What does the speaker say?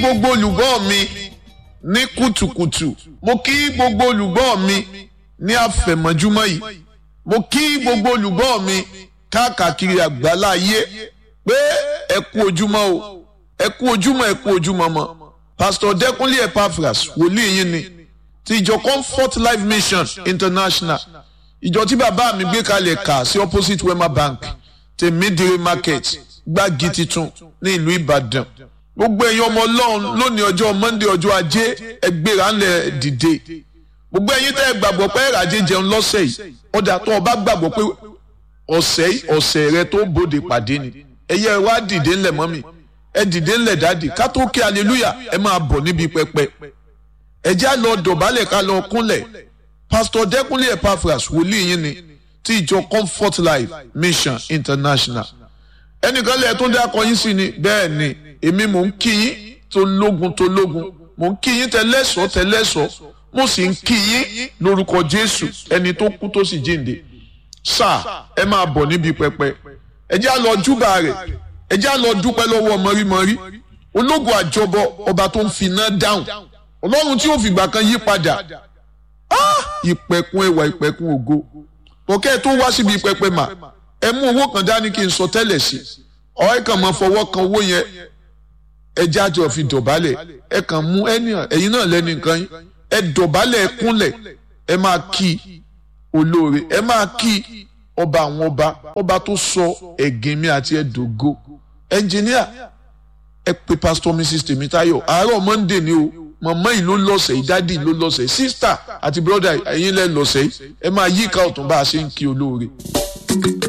gbogbo olùgbọ́ mi ní kùtùkùtù mo kí gbogbo olùgbọ́ mi ní àfẹ̀mọ́júmọ́ yìí mo kí gbogbo olùgbọ́ mi káàkiri àgbálá ayé pé ẹ kú ojúmọ́ o ẹ kú ojúmọ́ ẹ kú ojúmọ́ mọ́ pásítọ̀ dẹ́kunlé epaphras wòlíì yín ni ti ìjọ comfort life mission international ìjọ tí bàbá mi gbé kalẹ̀ kà sí opposite wema bank tèmídìrí market gbági titun ní ìlú ìbàdàn gbogbo ẹ̀yin ọmọ ọlọ́run lónìí ọjọ́ monday ọjọ́ ajé ẹgbẹ́ra ńlẹ̀ dìde gbogbo ẹ̀yin tẹ́ ẹ gbàgbọ́ pé ẹ̀ràjẹ jẹun lọ́sẹ̀ yìí ọjà tó o bá gbàgbọ́ pé ọ̀sẹ̀ yìí ọ̀sẹ̀ rẹ tó bòde pàdé ni ẹ̀yẹ wá dìde ńlẹ̀ mọ́mì ẹ dìde ńlẹ̀ dáàdì ká tó kí aleluya ẹ máa bọ̀ níbi pẹpẹ ẹ jẹ́ lọ dọ̀bálẹ̀ ká lọ kúnlẹ̀ pásítọ̀ dẹ́kunlé epaphras wòlíì yín ni ti ìjọ comfort life mission international ẹnìkan lẹ́ẹ̀ tó dákọ yín sí ni bẹ́ẹ̀ ni èmi mò ń kí yín tó lógun tó lógun mò ń kí yín tẹ́lẹ̀sọ́ tẹ́lẹ̀sọ́ mo sì ń kí yín lórúkọ jésù ẹni tó kú tó sì jíǹde sáà ẹ máa bọ̀ níbi pẹpẹ ẹ jẹ́ lọ júbà rẹ̀ ẹ jẹ́ lọ dúpẹ́ lọ́wọ́ mọ́rímọ́rí ológun àjọbọ ọba tó ń finá dáhùn ọlọ́run tí ó fìgbà kan yí padà ìpẹ̀kun ẹwà ìpẹ̀kun ògo pọ̀kẹ́ tó wá síbi pẹpẹ mà ẹ mú owó kan dání kí n sọ tẹ́lẹ̀ sí ọ ẹ kàn máa fọwọ́ kan owó yẹn ẹ jájọ fi dọ̀bálẹ̀ ẹ kàn mú ẹ̀yin náà lẹ́nu nǹkan yín ẹ dọ̀bálẹ̀ ẹ kúnlẹ̀ ẹ máa kí olóore ẹ máa kí ọba àwọn ọba ọba tó sọ ẹ̀gìn mi àti ẹ̀dógó ẹnjìníà ẹ pe pastor mrs tèmítáyọ̀ àárọ̀ monday ni o màmá yìí ló lọ́sẹ̀ yìí dádì ló lọ́sẹ̀ yìí sísítà àti bírọ́dà ẹ̀yin lẹ́ lọ́sẹ̀ yìí ẹ máa yíká ọ̀tún bá a ṣe ń kí olóore.